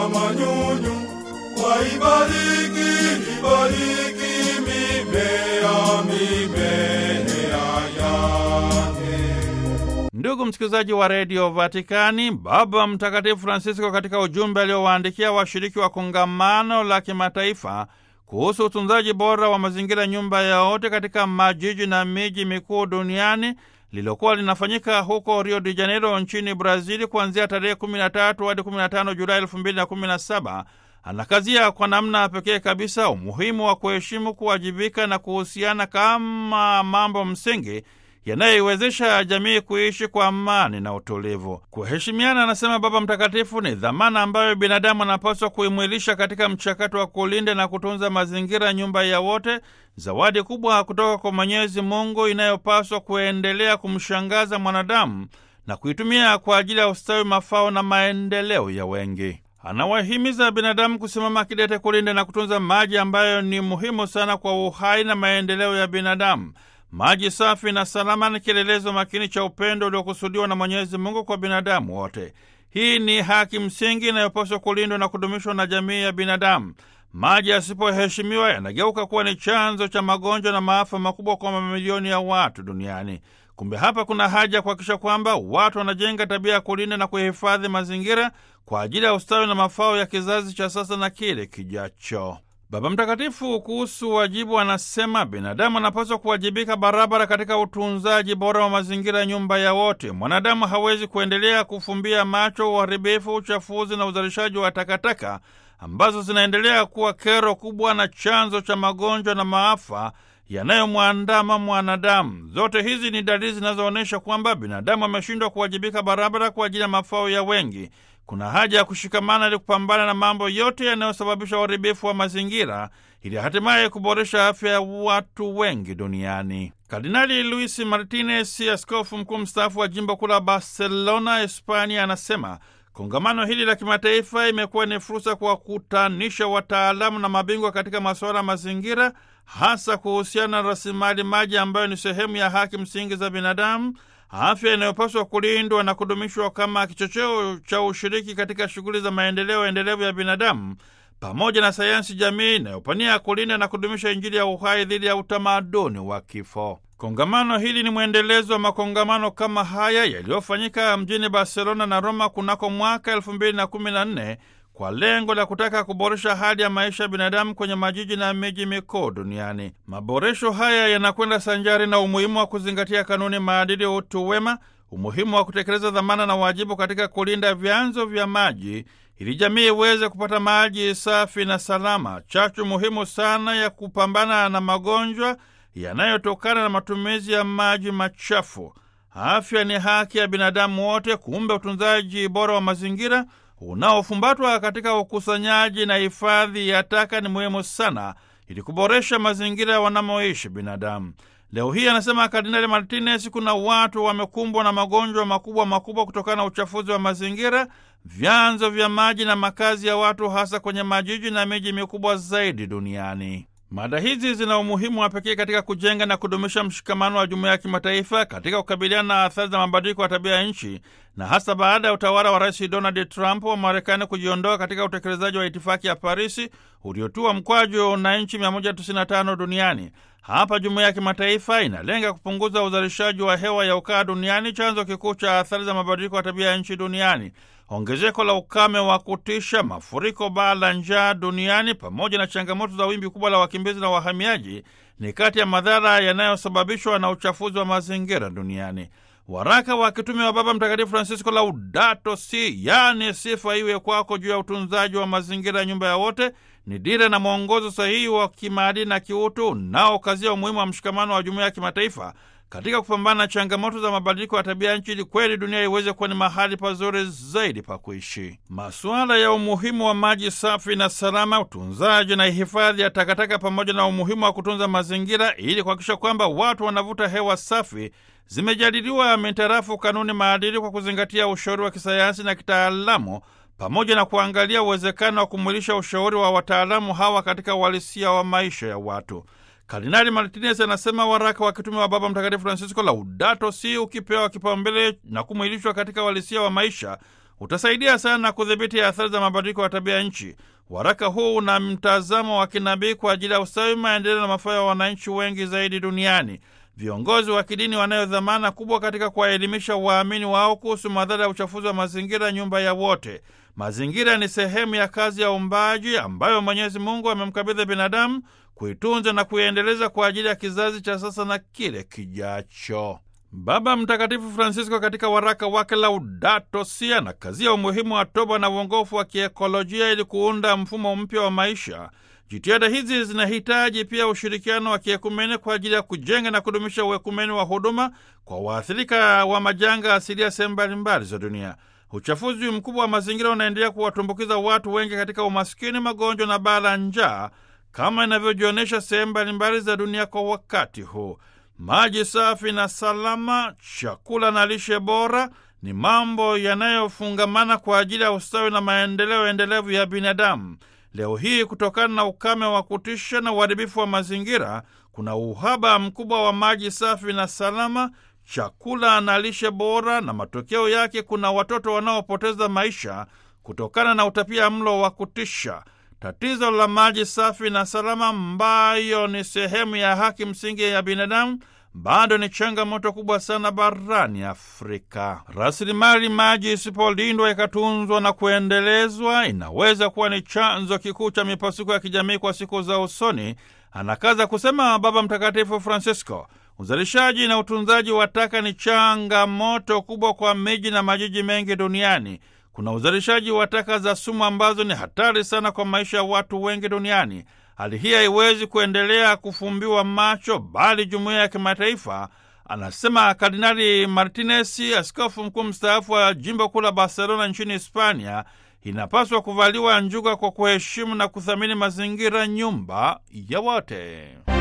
wa manyunyu, waibariki, ibariki mimea, mimea yake. Ndugu msikilizaji wa redio Vatikani, Baba Mtakatifu Francisco katika ujumbe aliowaandikia washiriki wa kongamano la kimataifa kuhusu utunzaji bora wa mazingira, nyumba ya wote katika majiji na miji mikuu duniani lililokuwa linafanyika huko Rio de Janeiro nchini Brazili kuanzia tarehe 13 hadi 15 Julai 2017 anakazia kwa namna pekee kabisa umuhimu wa kuheshimu, kuwajibika na kuhusiana kama mambo msingi yanayoiwezesha jamii kuishi kwa amani na utulivu. Kuheshimiana, anasema Baba Mtakatifu, ni dhamana ambayo binadamu anapaswa kuimwilisha katika mchakato wa kulinda na kutunza mazingira, nyumba ya wote, zawadi kubwa kutoka kwa Mwenyezi Mungu inayopaswa kuendelea kumshangaza mwanadamu na kuitumia kwa ajili ya ustawi, mafao na maendeleo ya wengi. Anawahimiza binadamu kusimama kidete kulinda na kutunza maji ambayo ni muhimu sana kwa uhai na maendeleo ya binadamu. Maji safi na salama ni kielelezo makini cha upendo uliokusudiwa na Mwenyezi Mungu kwa binadamu wote. Hii ni haki msingi inayopaswa kulindwa na kudumishwa na jamii ya binadamu. Maji yasipoheshimiwa yanageuka kuwa ni chanzo cha magonjwa na maafa makubwa kwa mamilioni ya watu duniani. Kumbe hapa kuna haja ya kuhakikisha kwamba watu wanajenga tabia ya kulinda na kuhifadhi mazingira kwa ajili ya ustawi na mafao ya kizazi cha sasa na kile kijacho. Baba Mtakatifu kuhusu wajibu anasema binadamu anapaswa kuwajibika barabara katika utunzaji bora wa mazingira ya nyumba ya wote. Mwanadamu hawezi kuendelea kufumbia macho uharibifu, uchafuzi na uzalishaji wa takataka ambazo zinaendelea kuwa kero kubwa na chanzo cha magonjwa na maafa yanayomwandama mwanadamu. Zote hizi ni dalili zinazoonyesha kwamba binadamu ameshindwa kuwajibika barabara kwa ajili ya mafao ya wengi. Kuna haja ya kushikamana ili kupambana na mambo yote yanayosababisha uharibifu wa mazingira ili hatimaye kuboresha afya ya watu wengi duniani. Kardinali Luis Martinez, askofu mkuu mstaafu wa jimbo kuu la Barcelona, Hispania, anasema kongamano hili la kimataifa imekuwa ni fursa kuwakutanisha wataalamu na mabingwa katika masuala ya mazingira, hasa kuhusiana na rasilimali maji ambayo ni sehemu ya haki msingi za binadamu afya inayopaswa kulindwa na kudumishwa kama kichocheo cha ushiriki katika shughuli za maendeleo endelevu ya binadamu, pamoja na sayansi jamii inayopania kulinda na kudumisha Injili ya uhai dhidi ya utamaduni wa kifo. Kongamano hili ni mwendelezo wa makongamano kama haya yaliyofanyika mjini Barcelona na Roma kunako mwaka elfu mbili na kumi na nne kwa lengo la kutaka kuboresha hali ya maisha ya binadamu kwenye majiji na miji mikuu duniani. Maboresho haya yanakwenda sanjari na umuhimu wa kuzingatia kanuni, maadili, utu wema, umuhimu wa kutekeleza dhamana na wajibu katika kulinda vyanzo vya maji ili jamii iweze kupata maji safi na salama, chachu muhimu sana ya kupambana na magonjwa yanayotokana na matumizi ya maji machafu. Afya ni haki ya binadamu wote. Kumbe utunzaji bora wa mazingira unaofumbatwa katika ukusanyaji na hifadhi ya taka ni muhimu sana ili kuboresha mazingira wanamoishi binadamu. Leo hii, anasema Kardinali Martinez, kuna watu wamekumbwa na magonjwa makubwa makubwa kutokana na uchafuzi wa mazingira, vyanzo vya maji na makazi ya watu, hasa kwenye majiji na miji mikubwa zaidi duniani. Mada hizi zina umuhimu wa pekee katika kujenga na kudumisha mshikamano wa jumuiya ya kimataifa katika kukabiliana na athari za mabadiliko ya tabia ya nchi, na hasa baada ya utawala wa Rais Donald Trump wa Marekani kujiondoa katika utekelezaji wa itifaki ya Parisi uliotua mkwaju na nchi 195 duniani. Hapa jumuiya ya kimataifa inalenga kupunguza uzalishaji wa hewa ya ukaa duniani, chanzo kikuu cha athari za mabadiliko ya tabia ya nchi duniani. Ongezeko la ukame wa kutisha, mafuriko, baa la njaa duniani, pamoja na changamoto za wimbi kubwa la wakimbizi na wahamiaji ni kati ya madhara yanayosababishwa na uchafuzi wa mazingira duniani. Waraka wa kitume wa Baba Mtakatifu Francisco Laudato Si, yaani sifa iwe kwako, juu ya utunzaji wa mazingira ya nyumba ya wote ni dira na mwongozo sahihi wa kimaadili na kiutu unaokazia umuhimu wa mshikamano wa jumuiya ya kimataifa katika kupambana na changamoto za mabadiliko ya tabia nchi ili kweli dunia iweze kuwa ni mahali pazuri zaidi pa kuishi. Masuala ya umuhimu wa maji safi na salama, utunzaji na hifadhi ya takataka, pamoja na umuhimu wa kutunza mazingira ili kuhakikisha kwamba watu wanavuta hewa safi zimejadiliwa mitarafu kanuni maadili kwa kuzingatia ushauri wa kisayansi na kitaalamu pamoja na kuangalia uwezekano wa kumwilisha ushauri wa wataalamu hawa katika uhalisia wa maisha ya watu. Kardinali Martinez anasema waraka wa kitume wa Baba Mtakatifu Francisco Laudato Si ukipewa kipaumbele na kumwilishwa katika uhalisia wa maisha utasaidia sana kudhibiti athari za mabadiliko ya tabia nchi. Waraka huu una mtazamo wa kinabii kwa ajili ya ustawi, maendeleo na mafao ya wananchi wengi zaidi duniani. Viongozi wa kidini wanayo dhamana kubwa katika kuwaelimisha waamini wao kuhusu madhara ya uchafuzi wa mazingira, nyumba ya wote. Mazingira ni sehemu ya kazi ya uumbaji ambayo Mwenyezi Mungu amemkabidhi binadamu kuitunza na kuiendeleza kwa ajili ya kizazi cha sasa na kile kijacho. Baba Mtakatifu Francisco katika waraka wake Laudato Si anakazia umuhimu wa toba na uongofu wa kiekolojia ili kuunda mfumo mpya wa maisha. Jitihada hizi zinahitaji pia ushirikiano wa kiekumene kwa ajili ya kujenga na kudumisha uekumeni wa huduma kwa waathirika wa majanga asilia sehemu mbalimbali za dunia. Uchafuzi mkubwa wa mazingira unaendelea kuwatumbukiza watu wengi katika umaskini, magonjwa na baa la njaa kama inavyojionyesha sehemu mbalimbali za dunia kwa wakati huu. Maji safi na salama, chakula na lishe bora ni mambo yanayofungamana kwa ajili ya ustawi na maendeleo endelevu ya binadamu. Leo hii kutokana na ukame wa kutisha na uharibifu wa mazingira, kuna uhaba mkubwa wa maji safi na salama, chakula na lishe bora, na matokeo yake kuna watoto wanaopoteza maisha kutokana na utapia mlo wa kutisha. Tatizo la maji safi na salama, ambayo ni sehemu ya haki msingi ya binadamu, bado ni changamoto kubwa sana barani Afrika. Rasilimali maji isipolindwa ikatunzwa na kuendelezwa, inaweza kuwa ni chanzo kikuu cha mipasuko ya kijamii kwa siku za usoni, anakaza kusema Baba Mtakatifu Francisco. Uzalishaji na utunzaji wa taka ni changamoto kubwa kwa miji na majiji mengi duniani. Kuna uzalishaji wa taka za sumu ambazo ni hatari sana kwa maisha ya watu wengi duniani. Hali hii haiwezi kuendelea kufumbiwa macho, bali jumuiya ya kimataifa, anasema Kardinali Martinez, askofu mkuu mstaafu wa jimbo kuu la Barcelona nchini Hispania, inapaswa kuvaliwa njuga kwa kuheshimu na kuthamini mazingira, nyumba ya wote.